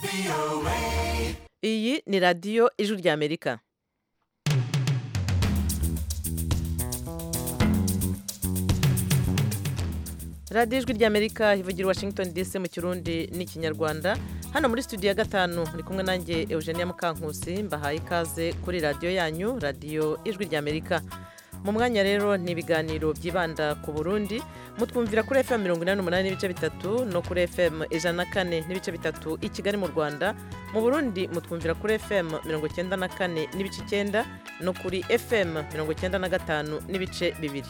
iyi ni radiyo ijwi ry'amerika radiyo ijwi ry'amerika ivugira i washington dc mu kirundi n'ikinyarwanda hano muri studio ya gatanu muri kumwe nanjye eugenia mukankusi mbahaye ikaze kuri radiyo yanyu radiyo ijwi ry'amerika mu mwanya rero ni ibiganiro byibanda ku burundi mutwumvira kuri fm mirongo inani n'umunani n'ibice bitatu no kuri fm ijana na kane n'ibice bitatu i kigali mu rwanda mu burundi mutwumvira kuri fm mirongo icyenda na kane n'ibice icyenda no kuri fm mirongo icyenda na gatanu n'ibice bibiri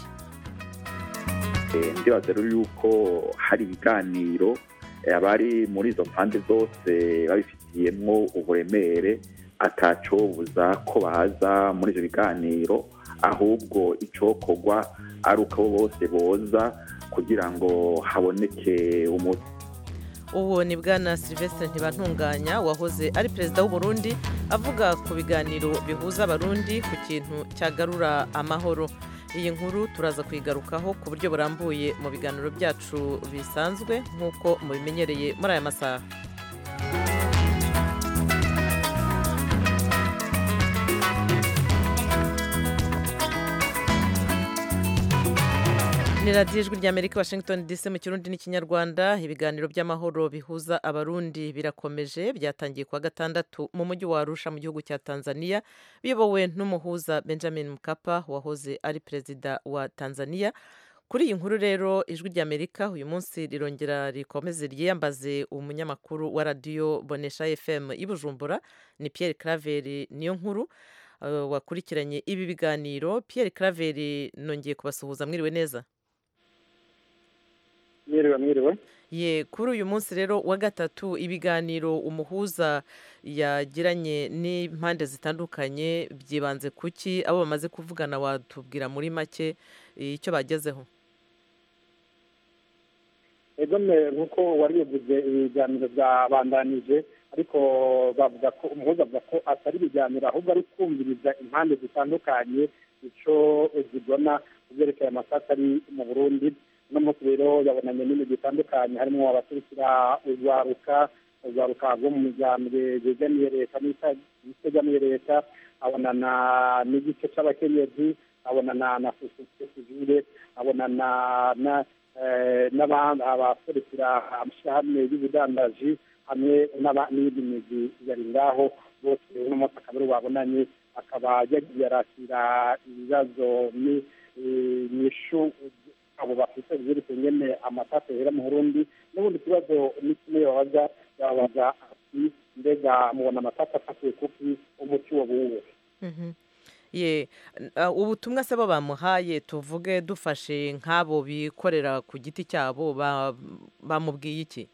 ndibaza rero yuko hari ibiganiro abari muri izo mpande zose babifitiyemo uburemere atacobuza ko baza muri ibyo biganiro ahubwo icokorwa ari uko abo bose boza kugira ngo haboneke umuti uwo ni bwana silvestre ntibantunganya wahoze ari perezida w'uburundi avuga ku biganiro bihuza abarundi ku kintu cyagarura amahoro iyi nkuru turaza kuyigarukaho ku buryo burambuye mu biganiro byacu bisanzwe nk'uko mubimenyereye muri aya masaha ni radiyo ijwi ry'amerika washington dc mu kirundi n'ikinyarwanda ibiganiro by'amahoro bihuza abarundi birakomeje byatangiye kuwa gatandatu mu mujyi wa arusha mu gihugu cya tanzania biyobowe n'umuhuza benjamin mkapa wahoze ari perezida wa tanzania kuri iyi nkuru rero ijwi ry'amerika uyu munsi rirongera rikomeze ryiyambaze umunyamakuru wa radiyo bonesha fm i bujumbura ni pierre craveri niyo nkuru wakurikiranye ibi biganiro pierre craveri nongeye kubasuhuza mwiriwe neza mwiriwe mwiriwe ye kuri uyu munsi rero wa gatatu ibiganiro umuhuza yagiranye n'impande zitandukanye byibanze kuki abo bamaze kuvugana watubwira muri make icyo bagezeho egome nk'uko wari bivuze ibiganiro byabandanije ariko bavuga ko umuhuza avuga ko atari ibiganiro ahubwo ari kumviriza impande zitandukanye icyo zibona ku byerekeye amasaka ari mu burundi uno munsi rero yabonanye n'imigi itandukanye harimo abaturukira urwaruka urwaruka rwo mu miryango yegamiye leta n'itegamiye leta abonana n'igice cy'abakenyezi abonana na sosiyete sivile abonana n'abandi abaserukira amashyirahamwe y'ubudandaji hamwe n'iyindi migi yari ngaho bose uno munsi akaba ari babonanye akaba yagiye arakira ibibazo n'ishu abo bafite byerekeye nyene amatata yera mu Burundi n'ubundi kibazo ni kimwe babaza babaza ati mbega mubona amatata afatiwe kuki umuti wo buwe ye ubutumwa se bo bamuhaye tuvuge dufashe nk'abo bikorera ku giti cyabo bamubwiye iki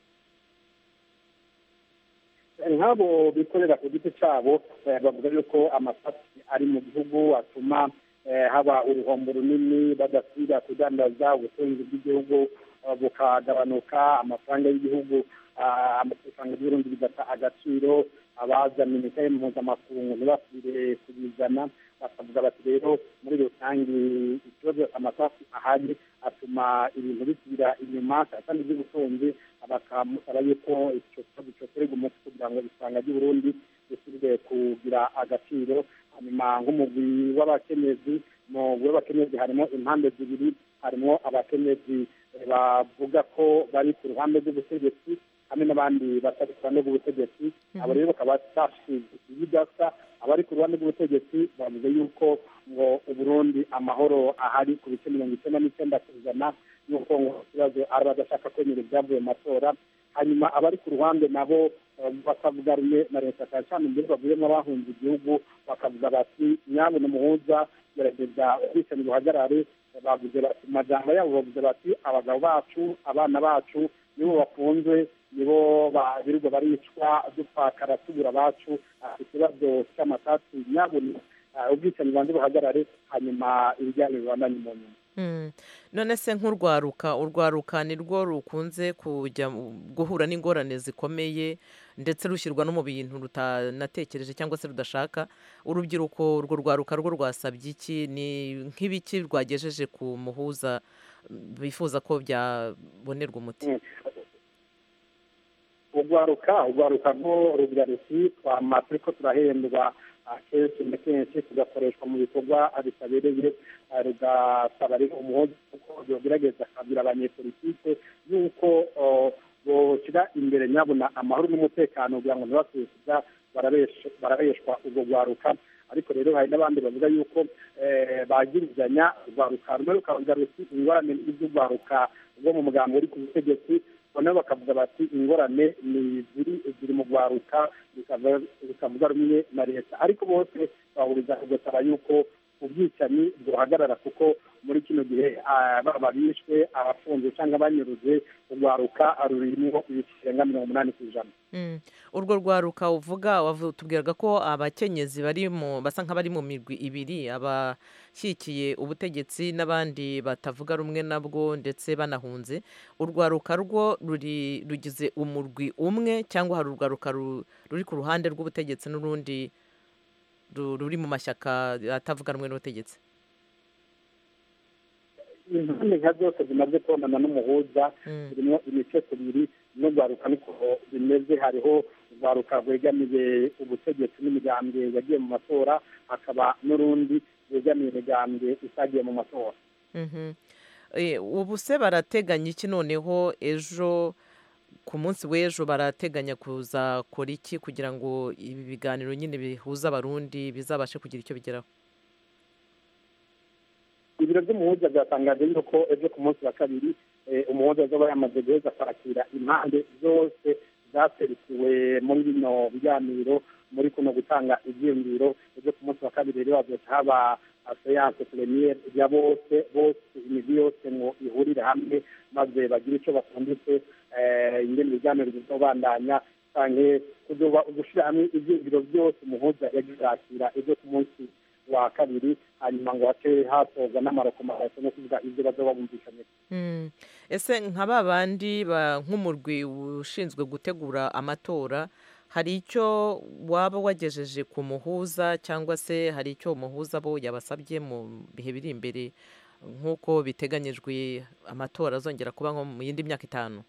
nk'abo bikorera ku giti cyabo bavuga yuko amatata ari mu gihugu atuma haba uruhombo runini badasubira kudandaza ubutunzi bw'igihugu bukagabanuka amafaranga y'igihugu amafaranga y'uburundi bigata agaciro abazana imitahe mpuzamakungu ntibasubire kubizana bakavuga bati rero muri rusange ikibazo amasasu ahari atuma ibintu bisubira inyuma kandi by'ubutunzi bakamusaba yuko icyo kibazo cyoterwa umuti kugira ngo isanga ry'uburundi risubire kugira agaciro hanyuma nk'umugwi w'abakenyezi mu w'abakenyezi harimo impande zibiri harimo abakenyezi bavuga ko bari ku ruhande rw'ubutegetsi hamwe n'abandi batari ku ruhande rw'ubutegetsi abo rero bakaba bashize ibidasa abari ku ruhande rw'ubutegetsi bavuze yuko ngo uburundi amahoro ahari ku bice mirongo icyenda n'icyenda ku ijana y'uko ngo ikibazo ari badashaka kwemera ibyavuye mu matora hanyuma abari ku ruhande nabo bakavuga rumwe na leta cyane cyane mbere bavuyemo abahunze igihugu bakavuga bati nyabona umuhuza gerageza ubwicanyi buhagarare bavuze bati mu majambo yabo bavuze bati abagabo bacu abana bacu nibo bafunzwe nibo birirwa baricwa dupfakara tubura abacu ikibazo cy'amatasi nyabona ubwicanyi banze buhagarare hanyuma ibijyanye bibandanye mu nyuma none se nk'urwaruka urwaruka ni rwo rukunze kujya guhura n'ingorane zikomeye ndetse rushyirwa no mu bintu rutanatekereje cyangwa se rudashaka urubyiruko urwo rwaruka rwo rwasabye iki ni nk'ibiki rwagejeje ku muhuza bifuza ko byabonerwa umuti urwaruka urwaruka rwo rugira ruti twama turiko turahendwa kenshi na kenshi tugakoreshwa mu bikorwa bitabereye rugasaba rero umuhozi kuko yogerageza akabwira abanyepolitike yuko boshyira imbere nyabona amahoro n'umutekano kugira ngo ntibasubize kuza barabeshwa urwo rwaruka ariko rero hari n'abandi bavuga yuko bagirizanya urwaruka rumwe rukavuga ruti ingorane z'urwaruka rwo mu muganga uri ku butegetsi noneho bakavuga bati ingorane ni ziri mu rwaruka bikavuga rumwe na leta ariko bose bahuriza kugasaba yuko ubwicanyi buhagarara kuko muri kino gihe baba bishwe abafunze cyangwa banyuruze urwaruka rurimo ibirenga mirongo umunani ku ijana urwo rwaruka uvuga tubwiraga ko abakenyezi bari mu basa nk'abari mu mirwi ibiri abashyigikiye ubutegetsi n'abandi batavuga rumwe nabwo ndetse banahunze urwaruka rwo ruri rugize umurwi umwe cyangwa hari urwaruka ruri ku ruhande rw'ubutegetsi n'urundi ruri mu mashyaka atavuga rumwe n'ubutegetsi impande nka zose zimaze kubonana n'umuhuza zirimo imice tubiri n'urwaruka niko bimeze hariho urwaruka rwegamiye ubutegetsi n'imigambwe yagiye mu matora hakaba n'urundi rwegamiye imigambwe itagiye mu matora ubu se barateganya iki noneho ejo ku munsi w'ejo barateganya kuzakora iki kugira ngo ibi biganiro nyine bihuza abarundi bizabashe kugira icyo bigeraho ibiro by'umuhuza byatangaje yuko ejo ku munsi wa kabiri umuhuza azaba yamaze guheza kwakira impande zose zaserukiwe muri bino biganiro muri kuno gutanga ibyiyumviro ejo ku munsi wa kabiri rero hazoca haba seyanse premiere ya bose bose imigwi yose ngo ihurire hamwe maze bagire icyo bafunditse ingene ibiganiro bizobandanya canke kuzoba ugushyira hamwe ibyiyumviro byose umuhuza yagiye yakira ejo ku munsi wa kabiri hanyuma ngo hace hatorwa n'amarokomaraso no kuvuga ibyo bazoba bumvikanye ese nka ba bandi nk'umurwi ushinzwe gutegura amatora hari icyo waba wagejeje ku muhuza cyangwa se hari icyo umuhuza bo yabasabye mu bihe biri imbere nk'uko biteganyijwe amatora azongera kuba nko mu yindi myaka itanu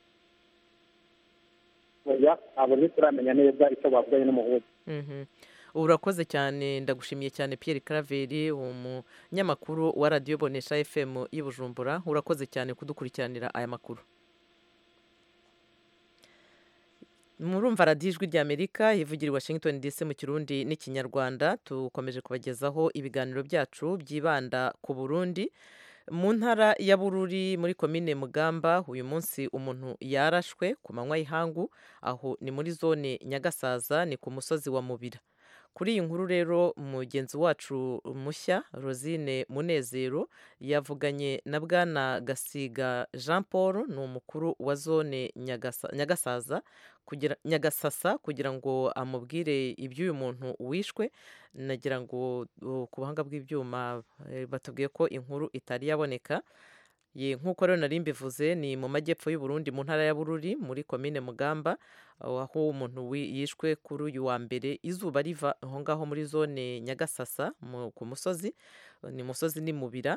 abo ntituramenya neza icyo bavuganye n'umuhuza urakoze cyane ndagushimiye cyane Pierre Claver umunyamakuru wa radiyo bonesha fm y'i Bujumbura urakoze cyane kudukurikiranira aya makuru murumva radiyo ijwi ry'amerika ivugira i washington dc mu kirundi n'ikinyarwanda tukomeje kubagezaho ibiganiro byacu byibanda ku burundi mu ntara ya bururi muri komine mugamba uyu munsi umuntu yarashwe ku manywa y'ihangu aho ni muri zone nyagasaza ni ku musozi wa mubira kuri iyi nkuru rero mugenzi wacu mushya rosine munezero yavuganye na bwana gasiga jean paul ni umukuru wa zone nyagasaza nyagasasa kugira ngo amubwire iby'uyu muntu wishwe nagira ngo ku buhanga bw'ibyuma batubwiye ko inkuru itari yaboneka ye nk'uko rero nari mbivuze ni mu majyepfo y'uburundi mu ntara ya bururi muri komine mugamba aho umuntu yishwe kuri uyu wa mbere izuba riva aho ngaho muri zone nyagasasa ku musozi ni musozi ni mubira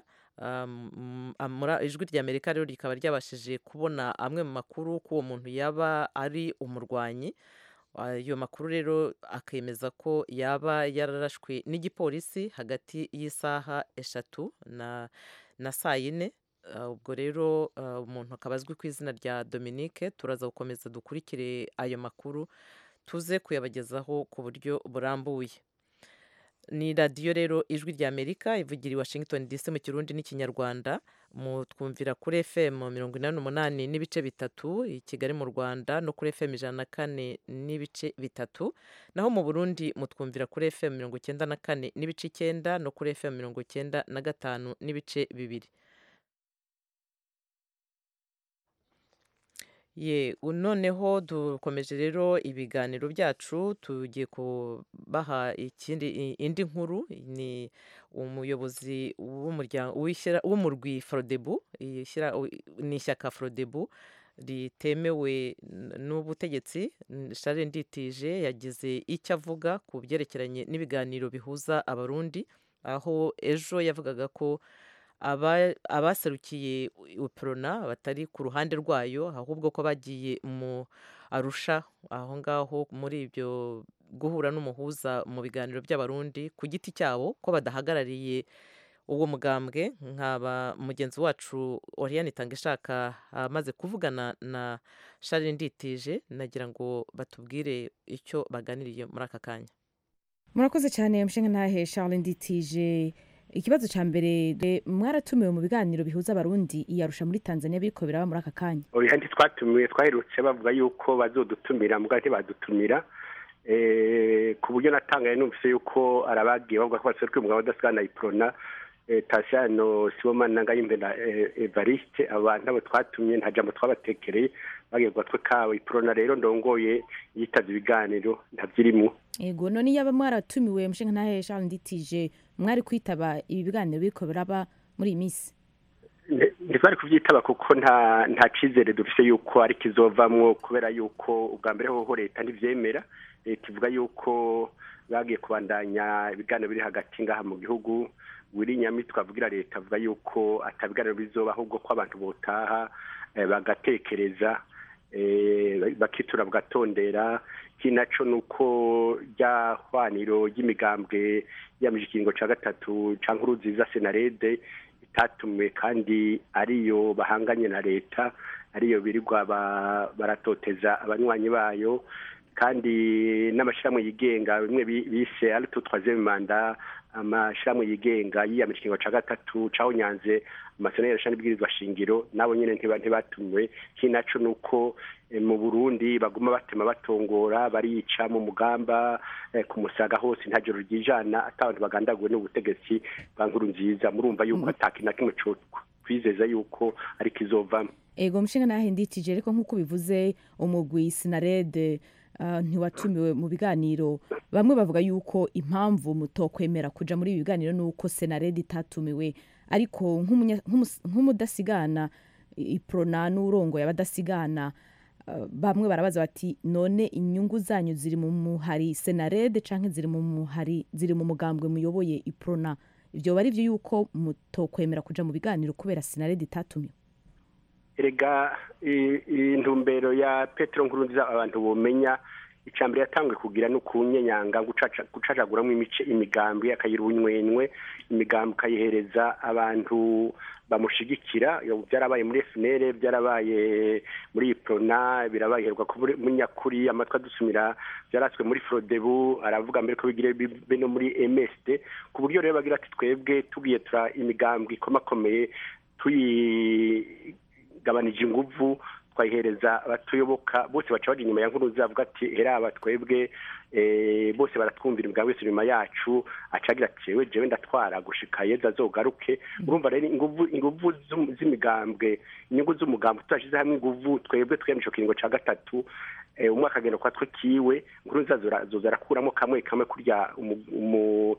ijwi ry'amerika rero rikaba ryabashije kubona amwe mu makuru ko uwo muntu yaba ari umurwanyi ayo makuru rero akemeza ko yaba yararashwe n'igipolisi hagati y'isaha eshatu na saa yine ubwo rero umuntu akaba azwi ku izina rya dominique turaza gukomeza dukurikire ayo makuru tuze kuyabagezaho ku buryo burambuye ni radiyo rero ijwi rya amerika ivugira i washington dc mu kirundi n'ikinyarwanda twumvira kuri fm mirongo inani n'umunani n'ibice bitatu i kigali mu rwanda no kuri fm ijana na kane n'ibice bitatu naho mu burundi mutwumvira kuri fm mirongo icyenda na kane n'ibice icyenda no kuri fm mirongo icyenda na gatanu n'ibice bibiri ye noneho dukomeje rero ibiganiro byacu tugiye kubaha ikindi indi nkuru ni umuyobozi w'umurwi forodebu ni ishyaka forodebu ritemewe n'ubutegetsi share nditije yagize icyo avuga ku byerekeranye n'ibiganiro bihuza abarundi aho ejo yavugaga ko abaserukiye uprona batari ku ruhande rwayo ahubwo ko bagiye mu arusha aho ngaho muri ibyo guhura n'umuhuza mu biganiro by'abarundi ku giti cyabo ko badahagarariye uwo mugambwe nkaba mugenzi wacu Oriane Itangishaka amaze kuvugana na Charles Nditije nagira ngo batubwire icyo baganiriye muri aka kanya murakoze cyane mushinga ntahe Charles Nditije ikibazo cya mbere mwaratumiwe mu biganiro bihuza abarundi iyarusha muri Tanzania biriko biraba muri aka kanya oya ntitwatumiwe twaherutse bavuga yuko bazodutumira mugabo ntibadutumira ku buryo natangaye numvise yuko arabagiye bavuga ko baserukiye umugabo udasigana iprona tasiyano sibomana na ngayimbe na evariste abantu abo twatumye nta jambo twabatekereye bagiye ku gatwe kabo iprona rero ndongoye yitavye ibiganiro ntavyirimo yego none yaba mwaratumiwe mushinga ntahe Charles Nditije mwari kwitaba ibi biganiro biriko biraba muri iyi minsi ntitwari kubyitaba kuko nta nta cyizere dufite yuko ari kizovamwo kubera yuko ubwa mbere hoho leta ntibyemera leta ivuga yuko bagiye kubandanya ibiganiro biri hagati ngaha mu gihugu wiri nyamitwe avugira leta avuga yuko atabiganiro bizoba ahubwo ko abantu botaha bagatekereza bakitura bagatondera kinaco ni uko rya hwaniro ry'imigambwe yamije ikiringo cya gatatu cya nkuru nziza senarede itatumiwe kandi ariyo bahanganye na leta ariyo birirwa baratoteza abanywanyi bayo kandi n'amashyirahamwe yigenga bimwe bise ari tu troisième manda amashyirahamwe yigenga yiyamije ikiringo cya gatatu caho nyanze amasonero ashani bwirizwa shingiro nabo nyene ntibatumiwe kinaco ni uko mu burundi baguma batema batongora barica mu mugamba ku musaga hose nta joro ryijana ata abantu bagandaguwe n'ubutegetsi bwa nkuru nziza murumva yuko atakintu na kimwe twizeza yuko ari kizovamo ego mushinga nahe nditije ariko nk'uko bivuze umugwi sinarede ntiwatumiwe mu biganiro bamwe bavuga yuko impamvu mutokwemera kuja muri ibi biganiro ni uko senarede itatumiwe ariko nk'umudasigana iprona n'urongo y'abadasigana bamwe barabaza bati none inyungu zanyu ziri mu muhari senarede canke ziri mu muhari ziri mu mugambwe muyoboye iprona ivyo bari vyo yuko mutokwemera kuja mu biganiro kubera senarede itatumiwe erega intumbero ya petero nkurunziza abantu bomenya icambere yatanguye kugira no kunyenyanga gucacaguramo imice imigambi akayira ubunywenywe imigambi ukayihereza abantu bamushigikira byarabaye muri FNL byarabaye muri Iprona birabaye heruka muri nyakuri amatwa dusumira byaratswe muri Frodebu aravuga mbere ko bigire be no muri MSD ku buryo rero bagira ati twebwe tugiye tura imigambi ikomakomeye tuyi gabanije inguvu twayihereza abatuyoboka bose baca baje inyuma ya nkuru zavuga ati heraba twebwe bose baratwumvira imbwa wese inyuma yacu acagira ati jewe jewe ndatwara gushika yeza azogaruke urumva rero inguvu inguvu z'imigambwe inyungu z'umugambwe tutashize hamwe inguvu twebwe twemye ico kiringo ca gatatu umwe akagenda kwa twe kiwe nkuru nzazoza arakuramo kamwe kamwe kurya umu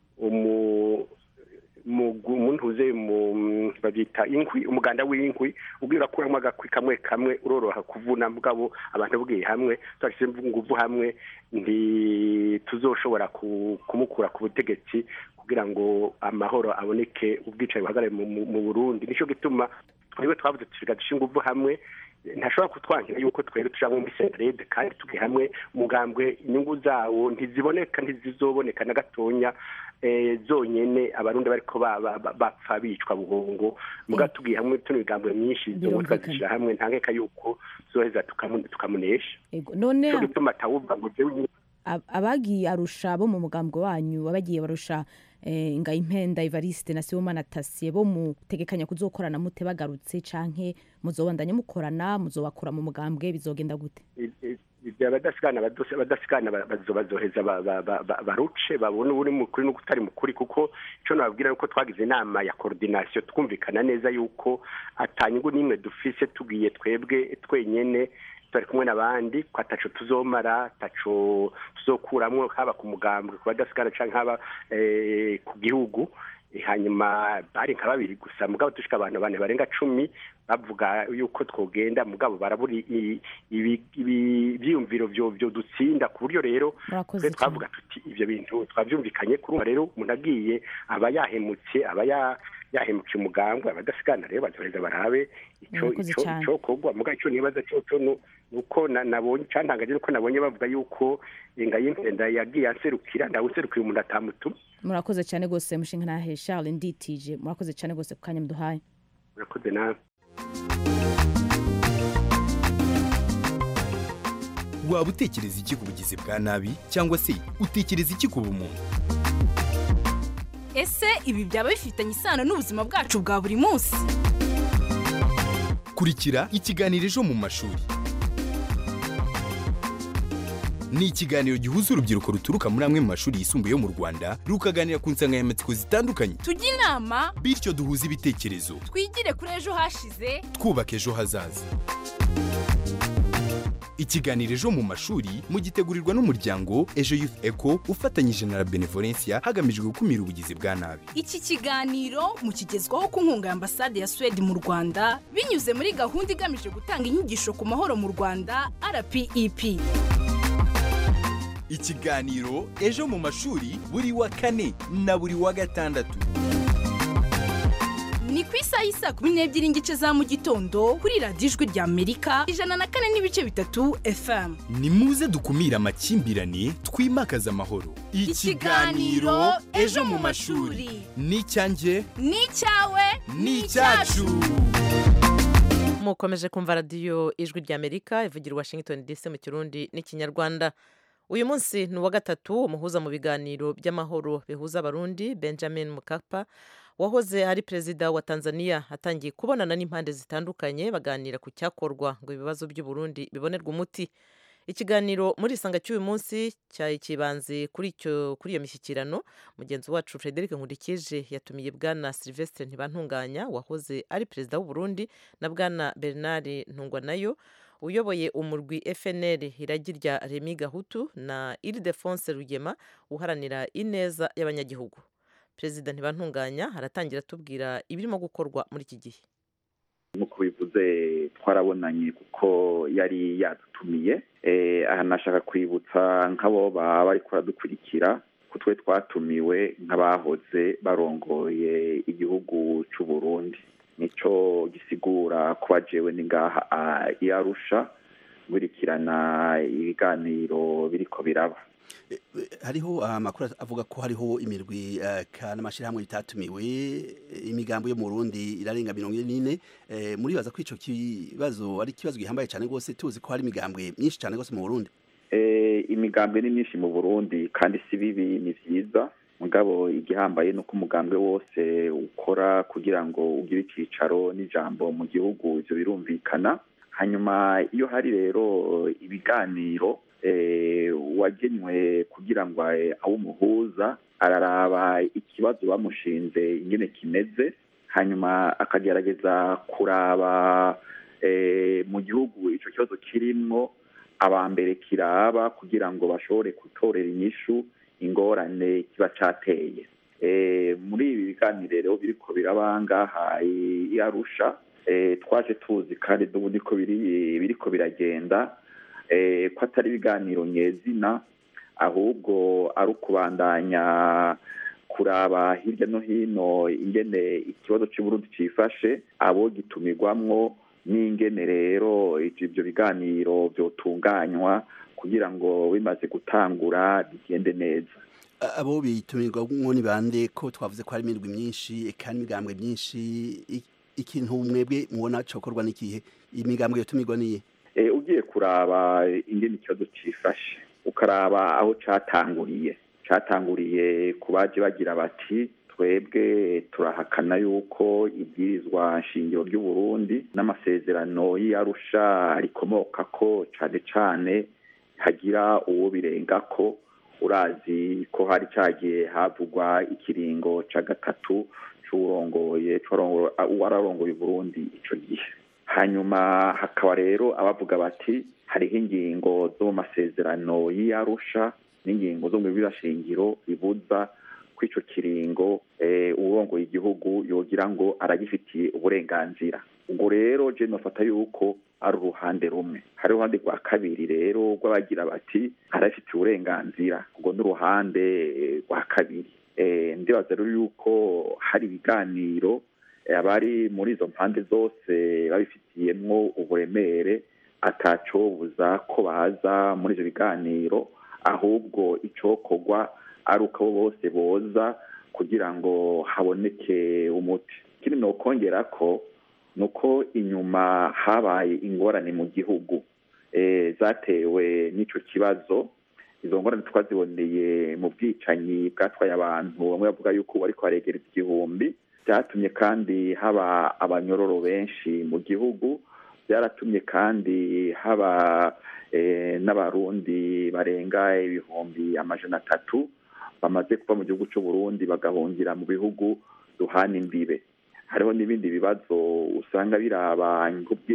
umuntu uze mu babyita inkwi umuganda w'inkwi ubwira urakuramo agakwi kamwe kamwe uroroha kuvuna mugabo abantu bwiye hamwe twashyize inguvu hamwe ntituzoshobora kumukura ku butegetsi kugira ngo amahoro aboneke ubwicaye buhagarare mu burundi nicyo gituma twebwe twavuze tusiga dushyira inguvu hamwe ntashobora kutwangira yuko twebwe tujya muri senarede kandi turi hamwe umugambwe inyungu zawo ntiziboneka ntizizoboneka na gatonya zonyene abarundi bariko bapfa bicwa buhongo muga tugiye hamwe tuno migambwe myinshi zobo twazishira hamwe nta nkeka yuko zoheza tukamunesha none gituma atawuvuga ngo jewe abagiye arusha bo mu mugambwe wanyu abagiye barusha ngayimpenda Evariste na Sibomana Tasiye bo mutegekanya kuzokorana mute bagarutse canke muzobandanya mukorana muzobakura mu mugambwe bizogenda gute abadasigana abadasigana bazoheza baruce babone uri mukuri n'utari mukuri kuko icyo nababwira nuko twagize inama ya koordinasiyo twumvikana neza yuko atanyungu n'imwe dufise tugiye twebwe twenyene turi kumwe n'abandi ko ataco tuzomara ataco tuzokuramwo haba ku mugambwe ku badasigana canke haba ku gihugu hanyuma bari nka babiri gusa mugabo dushika abantu bane barenga cumi bavuga yuko twogenda mugabo barabura ibyiyumviro byo dutsinda ku buryo rero twe twavuga tuti ibyo bintu twabyumvikanye kurumva rero umuntu agiye aba yahemutse aba yahemukiye umugambwe abadasigana rero bazoheza barabe ico Murakoze ico cane. ico kogwa muga ico nibaza cyo nu nuko na- nabonye cantangaje nuko nabonye bavuga yuko ingayimpenda yagiye anserukira ndawuserukiye umuntu atamutuma murakoze cyane rwose mushinga ntahe charles nditije murakoze cyane rwose ku kanya muduhaye murakoze nawe waba utekereza iki ku bugizi bwa nabi cyangwa se utekereza iki ku bumuntu ese ibi byaba bifitanye isano n'ubuzima bwacu bwa buri munsi kurikira ikiganiro ejo mu mashuri ni ikiganiro gihuza urubyiruko ruturuka muri amwe mu mashuri yisumbuye yo mu rwanda rukaganira ku nsanganyamatsiko zitandukanye tujye inama bityo duhuze ibitekerezo twigire kuri ejo hashize twubaka ejo hazaza ikiganiro ejo mu mashuri mugitegurirwa n'umuryango ejo youth eco ufatanyije na la benevolencia hagamijwe gukumira ubugizi bwa nabi iki kiganiro mukigezwaho ku nkunga ya ambasade ya suwede mu rwanda binyuze muri gahunda igamije gutanga inyigisho ku mahoro mu rwanda rpep ikiganiro ejo mu mashuri buri wa kane na buri wa gatandatu ni ku isaha y'isaa kumi n'ebyiri n'igice za mu gitondo kuri radiyo ijwi rya amerika ijana na kane n'ibice bitatu fm ni muze dukumire amakimbirane twimakaze amahoro Ikiganiro Ejo mu Mashuri. ni icyanjye ni icyawe ni icyacu mukomeje kumva radiyo ijwi ry'amerika ivugira i washington dc mu kirundi n'ikinyarwanda uyu munsi ni uwa gatatu umuhuza mu biganiro by'amahoro bihuza abarundi benjamin mukapa wahoze ari perezida wa tanzania atangiye kubonana n'impande zitandukanye baganira ku cyakorwa ngo ibibazo by'uburundi bibonerwe umuti ikiganiro muri isanga cy'uyu munsi cyari kibanze kuri icyo kuri iyo mishyikirano mugenzi wacu frederic nkurikije yatumiye bwana sylvestre ntibantunganya wahoze ari perezida w'u Burundi na bwana bernard ntungwanayo uyoboye umurwi fnl iragi rya remi gahutu na ildefonse rugema uharanira ineza y'abanyagihugu perezida ntibantunganya aratangira atubwira ibirimo gukorwa muri iki gihe nk'uko bivuze twarabonanye kuko yari yadutumiye aha nashaka kwibutsa nk'abo baba bari kuradukurikira ko twe twatumiwe nk'abahoze barongoye igihugu cy'u Burundi nicyo gisigura kuba jewe ni ngaha i Arusha nkurikirana ibiganiro biriko biraba hariho amakuru avuga ko hariho imirwi n'amashyirahamwe bitatumiwe imigambo yo mu Burundi irarenga mirongo ine n'ine muribaza ko icyo kibazo ari ikibazo gihambaye cyane rwose tuzi ko hari imigambwe myinshi cyane rwose mu Burundi imigambwe ni myinshi mu Burundi kandi si bibi ni byiza mugabo igihambaye ni uko umugambwe wose ukora kugira ngo ugire icyicaro n'ijambo mu gihugu ibyo birumvikana hanyuma iyo hari rero ibiganiro wagenywe kugira ngo abe umuhuza araraba ikibazo bamushinze ingene kimeze hanyuma akagerageza kuraba mu gihugu icyo kibazo kirimwo abambere kiraba kugira ngo bashobore gutorera inyishu ingorane kiba cyateye muri ibi biganiro rero biriko biraba ngaha i Arusha twaje tuzi kandi n'ubu niko biriko biragenda ko atari ibiganiro nyezina ahubwo ari ukubandanya kuraba hirya no hino ingene ikibazo cy'uburundi cyifashe abo gitumirwamwo n'ingene rero ibyo biganiro byotunganywa kugira ngo bimaze gutangura bigende neza abo bitumirwamwo ni bande ko twavuze ko hari imirwi myinshi eka n'imigambwe myinshi ikintu mwebwe mubona cyokorwa n'ikihe imigambwe yotumirwa niye ugiye kuraba ingene ikibazo cyifashe ukaraba aho cyatanguriye cyatanguriye ku baje bagira bati twebwe turahakana yuko ibwirizwa nshingiro ry'u Burundi n'amasezerano y'Arusha rikomoka ko cyane cyane hagira uwo birenga ko urazi ko hari cyagiye havugwa ikiringo cya gatatu cy'urongoye wararongoye Burundi icyo gihe hanyuma hakaba rero abavuga bati hariho ingingo zo mu masezerano y'Arusha n'ingingo zo mu birashingiro bibuza ko icyo kiringo urongoye igihugu yogira ngo aragifitiye uburenganzira ubwo rero je nofata yuko ari uruhande rumwe hari uruhande rwa kabiri rero rw'abagira bati arafitiye uburenganzira ubwo n'uruhande rwa kabiri ndibaza rero yuko hari ibiganiro abari muri izo mpande zose babifitiyemwo uburemere atacobuza ko baza muri ivyo biganiro ahubwo icokorwa ari uko abo bose boza kugira ngo haboneke umuti ikindi nokongera ko ni uko inyuma habaye ingorane mu gihugu zatewe n'ico kibazo izo ngorane twaziboneye mu bwicanyi bwatwaye abantu bamwe bavuga yuko bariko baregereza igihumbi byatumye kandi haba abanyororo benshi mu gihugu byaratumye kandi haba n'abarundi barenga ibihumbi amajana atatu bamaze kuva mu gihugu cy'u Burundi bagahungira mu bihugu duhana imbibe hariho n'ibindi bibazo usanga biraba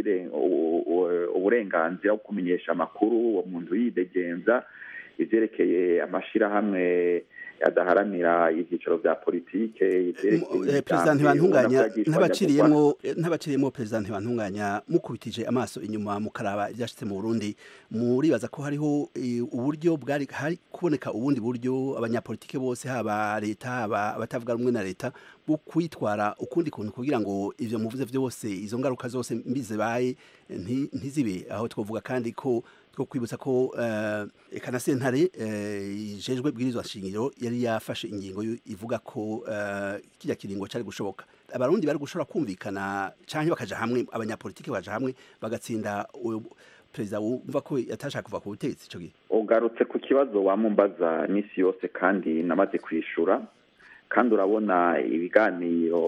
uburenganzira bwo kumenyesha amakuru uwo muntu yidegenza ivyerekeye amashirahamwe adaharanira ivyicaro vya politike perezida ntibantunganya ntabaciriyemwo ntabaciriyemwo perezida ntibantunganya mukubitije amaso inyuma mukaraba ivyashitse mu Burundi muribaza ko hariho uburyo bwari hari kuboneka ubundi buryo abanyapolitike bose haba leta haba abatavuga rumwe na leta bwo kwitwara ukundi kuntu kugira ngo ivyo muvuze vyose izo ngaruka zose mbi zibaye ntizibe aho twovuga kandi ko two kwibutsa ko eka na sentare ijejwe bwirizwa shingiro yari yafashe ingingo ivuga ko kijya kiringo cyari gushoboka abarundi bari gushobora kumvikana canke bakaja hamwe abanyapolitike baja hamwe bagatsinda perezida wumva ko yatashaka kuva ku butegetsi ico gihe ugarutse ku kibazo wamumbaza n'isi yose kandi namaze kwishura kandi urabona ibiganiro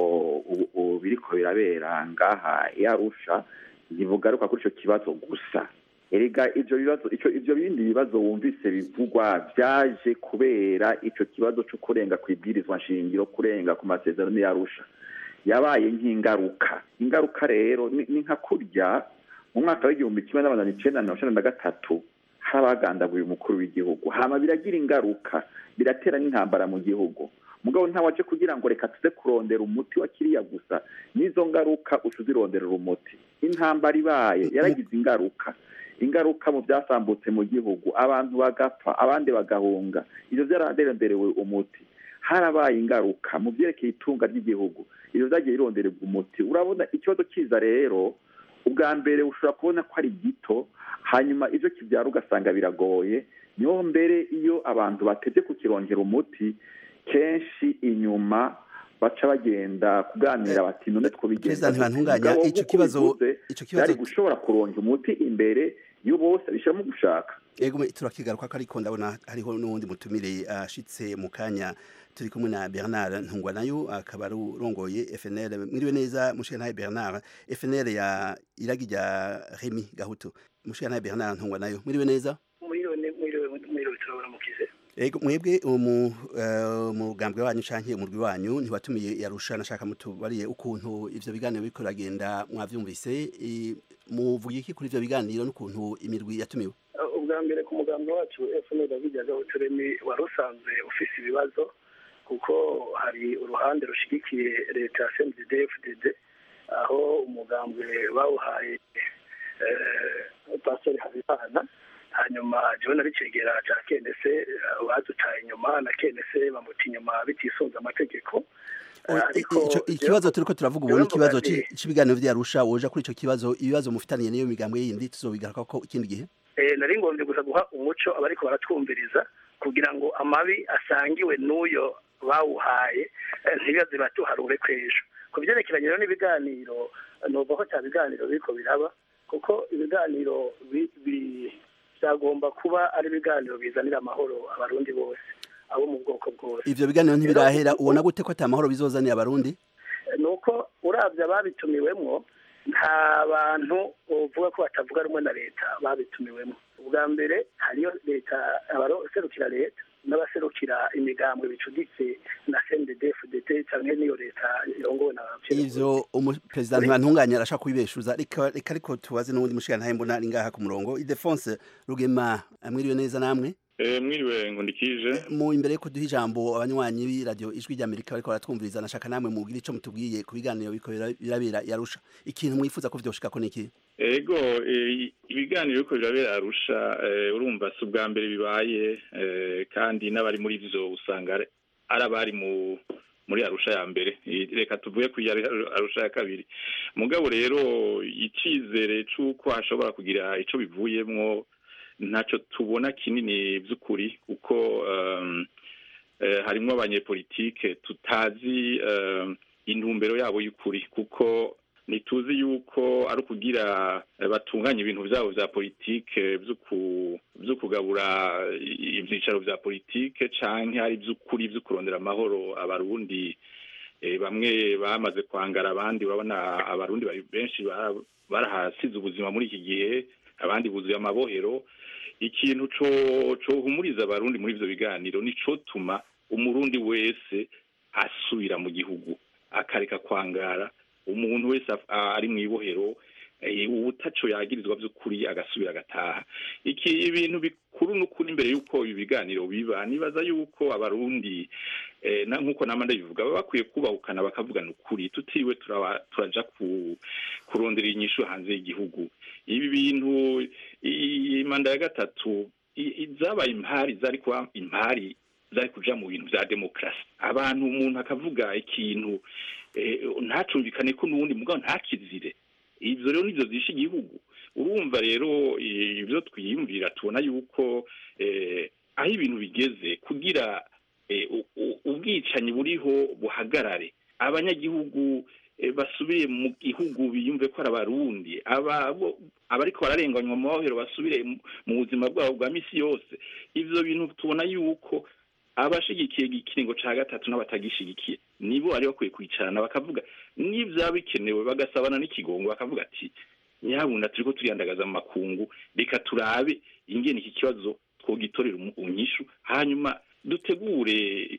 biriko birabera ngaha yarusha ntibugaruka kuri ico kibazo gusa erega ivyo bibazo ico ivyo bindi bibazo wumvise bivugwa vyaje kubera ico kibazo co kurenga kwibwirizwa nshingiro kurenga ku masezerano yarusha yabaye nk'ingaruka ingaruka rero ni nka kurya mu mwaka w'igihumbi kimwe n'amajana icenda mirongo icenda na gatatu hari abagandaguye umukuru w'igihugu hama biragira ingaruka biratera n'intambara mu gihugu mugabo ntawaje kugira ngo reka tuze kurondera umuti wa kiriya gusa n'izo ngaruka uca uzironderera umuti intambara ibaye yaragize ingaruka ingaruka mu byasambutse mu gihugu abantu bagapfa abandi bagahunga ivyo vyararonderewe umuti harabaye ingaruka mu vyerekeye itunga ry'igihugu ivyo vyagiye birondererwa umuti urabona ikibazo kiza rero ubwa mbere ushobora kubona ko ari gito hanyuma ivyo kivyara ugasanga biragoye niho mbere iyo abantu batevye kukirongera umuti kenshi inyuma baca bagenda kuganira bati none twobigenza ntibantunganya ico kibazo ico kibazo gushobora kuronka umuti imbere yo bose bishiramo gushaka ego turakigaruka ko ariko ndabona hariho n'uwundi mutumire ashitse mu kanya turi kumwe na Bernard Ntungwa nayo akaba ari urongoye FNL mwiriwe neza mushikana Bernard FNL ya iragi rya Remy Gahutu mushikana Bernard Ntungwa nayo mwiriwe neza mwiriwe mwiriwe mwiriwe turabaramukize Ego mwebwe umu mugambwe wanyu canke umurwi wanyu ntiwatumiye yarusha nashaka mutubariye ukuntu ivyo biganiro biriko biragenda mwavyumvise muvuga iki kuri ivyo biganiro n'ukuntu imirwi yatumiwe ubwa mbere ku mugambwe wacu FNL bijyaga uturemi wari usanzwe ufise ibibazo kuko hari uruhande rushigikiye leta ya CNDD FDD aho umugambwe bawuhaye pastor Habimana hanyuma jewe nari cegera ca kenese badutaye inyuma na kenese bamuta inyuma bitisunze amategeko ikibazo turiko turavuga ubu n'ikibazo c'ibiganiro vyarusha woja kuri ico kibazo ibibazo mufitaniye niyo migambwe yindi tuzobigaruka ko ikindi gihe nari ngombye gusa guha umuco abariko baratwumviriza kugira ngo amabi asangiwe n'uyo bawuhaye ntibibaze batuharure kw'ejo ku vyerekeranye rero n'ibiganiro nova ko ca biganiro biriko biraba kuko ibiganiro byagomba kuba ari ibiganiro bizanira amahoro abarundi bose abo mu bwoko bwose ivyo biganiro ntibirahera ubona gute ko ata mahoro bizozanira abarundi nuko uravye ababitumiwemwo nta bantu uvuga ko batavuga rumwe na leta babitumiwemo ubwa mbere hariyo leta abaserukira leta n'abaserukira imigambwe bicuditse na CNDD-FDD canke niyo leta irongowe na ivyo umuperezida ntibantunganya arashaka kubibeshuza reka reka ariko tubaze n'ubundi mushikana mbona ari ngaha ku murongo Idefonse Rugema mwiriwe neza namwe Eh mwiriwe ngundikije mu imbere yuko duha ijambo abanywanyi b'iradio ijwi ry'Amerika bariko baratwumviriza nashaka namwe mubwira ico mutubwiye ku biganiro biriko birabera yarusha ikintu mwifuza ko vyoshika niki ego ibiganiro biriko birabera arusha urumva si ubwa mbere bibaye kandi n'abari muri vyo usanga ari abari mu muri arusha ya mbere reka tuvuye ku arusha ya kabiri mugabo rero icyizere cy'uko hashobora kugira icyo bivuyemwo ntacyo tubona kinini by'ukuri kuko harimo abanyepolitike tutazi intumbero yabo y'ukuri kuko ntituzi yuko ari ukugira batunganya ibintu byabo bya politike byo kugabura ibyicaro bya politike cyangwa ari iby'ukuri byo kurondera amahoro abarundi bamwe bamaze kwangara abandi babona abarundi benshi barahasize ubuzima muri iki gihe abandi buzuye amabohero ikintu cohumuriza abarundi muri ibyo biganiro nico tuma umurundi wese asubira mu gihugu akareka kwangara umuntu wese ari mu ibohero ubutaco yagirizwa by'ukuri agasubira agataha iki ibintu bikuru n'ukuri imbere y'uko ibi biganiro biba nibaza y'uko abarundi nk'uko nama ndabivuga baba bakwiye kubahukana bakavugana ukuri tutiriwe turaja kurondera inyishu hanze y'igihugu ibi bintu manda ya gatatu zabaye impari zari kuba impari zari kuja mu bintu vya demokarasi abantu umuntu akavuga ikintu ntacumvikane ko n'uwundi mugabo ntakizire ivyo rero nivyo zishe igihugu urumva rero ivyo twiyumvira tubona yuko aho ibintu bigeze kugira ubwicanyi buriho buhagarare abanyagihugu basubire mu gihugu biyumve ko ari abarundi abariko bararenganywa mu mabohero basubire mu buzima bwabo bwa misi yose ivyo bintu tubona yuko abashigikiye ikiringo ca gatatu n'abatagishigikiye nibo bari bakwiye kwicarana bakavuga n'ivyaba bikenewe bagasabana n'ikigongo bakavuga ati nyabuna turiko turiyandagaza mu makungu reka turabe ingene iki kibazo twogitorera unyishu hanyuma dutegure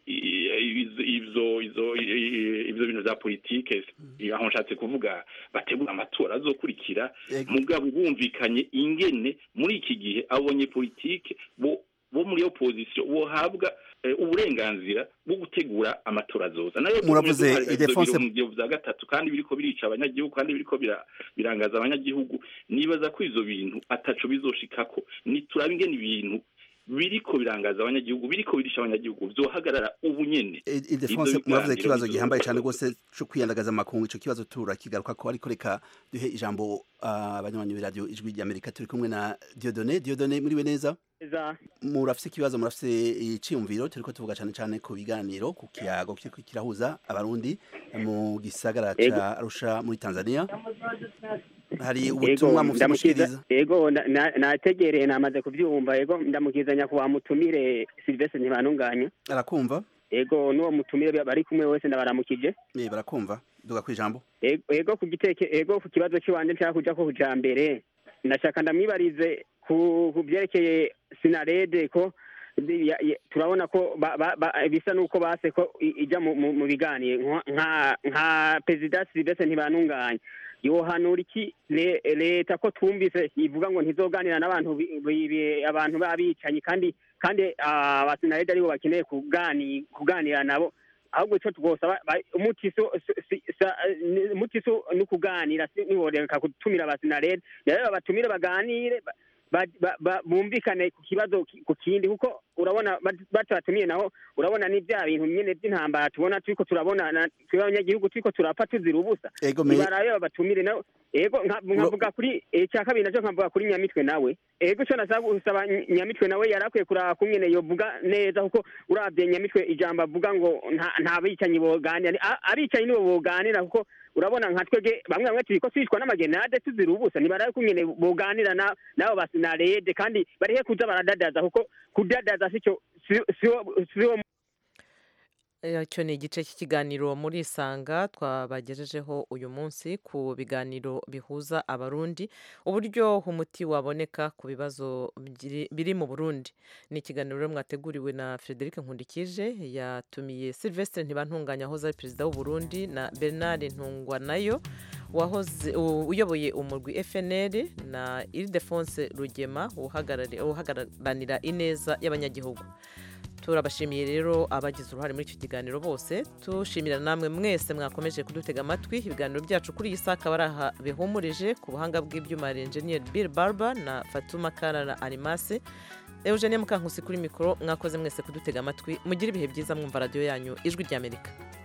ivyo ivyo ivyo bintu vya politike aho nshatse kuvuga bategura amatora azokurikira mugabo bumvikanye ingene muri iki gihe abonye politike bo bo muri opposition bohabwa uburenganzira bwo gutegura amatora azoza nayo muravuze idefonse mu bya gatatu kandi biriko birica abanyagihugu kandi biriko birangaza abanyagihugu nibaza ko ivyo bintu ataco bizoshikako niturabe ingene ibintu biriko birangaza abanyagihugu biriko birisha abanyagihugu vyohagarara ubu nyene idefonse muravuze ikibazo gihambaye cyane rwose cyo kwiyandagaza amakungu ico kibazo turakigaruka ko ariko reka duhe ijambo abanywanyi uh, b'iradiyo ijwi ry'amerika turi kumwe na diodone diodone muriwe neza murafise ikibazo murafise iciyumviro turiko tuvuga cyane cyane ku biganiro ku kiyago kiriko kirahuza abarundi mu gisagara ca arusha muri tanzania hari ubutumwa mufite mushikiriza ego nategereye namaze kuvyumva ego ndamukiza nyakubahwa mutumire Sylvestre Ntibantunganya arakumva ego n'uwo mutumire bari kumwe wese ndabaramukije eh barakumva duga kwijambo ego ku giteke ego ku kibazo cy'iwanje nshaka kuja ko kuja mbere ndashaka ndamwibarize ku byerekeye sinarede ko turabona ko bisa n'uko base ko ijya mu biganiye nka perezida Sylvestre Ntibantunganya yohanura iki leta ko twumvise ivuga ngo ntizoganira n'abantu abantu babicanyi kandi kandi abasinarede aribo bakeneye kuganira nabo ahubwo icyo twosaba umuti so ni ukuganira ntiworeka gutumira abasinarede rero babatumire baganire bumvikane ku kibazo ku kindi kuko urabona batatumiye naho urabona ni bya bintu nyine by'intambara tubona turiko turabona twe abanyagihugu turiko turapfa tuzira ubusa barabe babatumire nawe ego nkavuga kuri icya kabiri nacyo nkavuga kuri nyamitwe nawe ego icyo nasaba gusaba nyamitwe nawe yari akwiye kuraba kumwene yovuga neza kuko urabye nyamitwe ijambo avuga ngo nta bicanyi boganira abicanyi nibo boganira kuko urabona nka twege bamwe bamwe turiko twishwa n'amagenade tuzira ubusa ntibarabe kumwene boganira nabo basinarede kandi barihe kuza baradadaza kuko kudadaza sico siwo icyo ni igice cy'ikiganiro muri isanga twabagejejeho uyu munsi ku biganiro bihuza abarundi uburyo umuti waboneka ku bibazo biri mu burundi ni ikiganiro mwateguriwe na frederic nkundikije yatumiye sylvestre ntibantunganya wahoze ari perezida w'uburundi na bernard ntungwanayo wahoze uyoboye umurwi fnl na iridefonse rugema uhagararira ineza y'abanyagihugu turabashimiye rero abagize uruhare muri icyo kiganiro bose tushimira namwe mwese mwakomeje kudutega amatwi ibiganiro byacu kuri iyi saa akaba ari aha bihumurije ku buhanga bw'ibyuma enjeniyeri bill barber na fatuma kara na arimase eugenie mukankusi kuri mikoro mwakoze mwese kudutega amatwi mugire ibihe byiza mwumva radiyo yanyu ijwi ry'amerika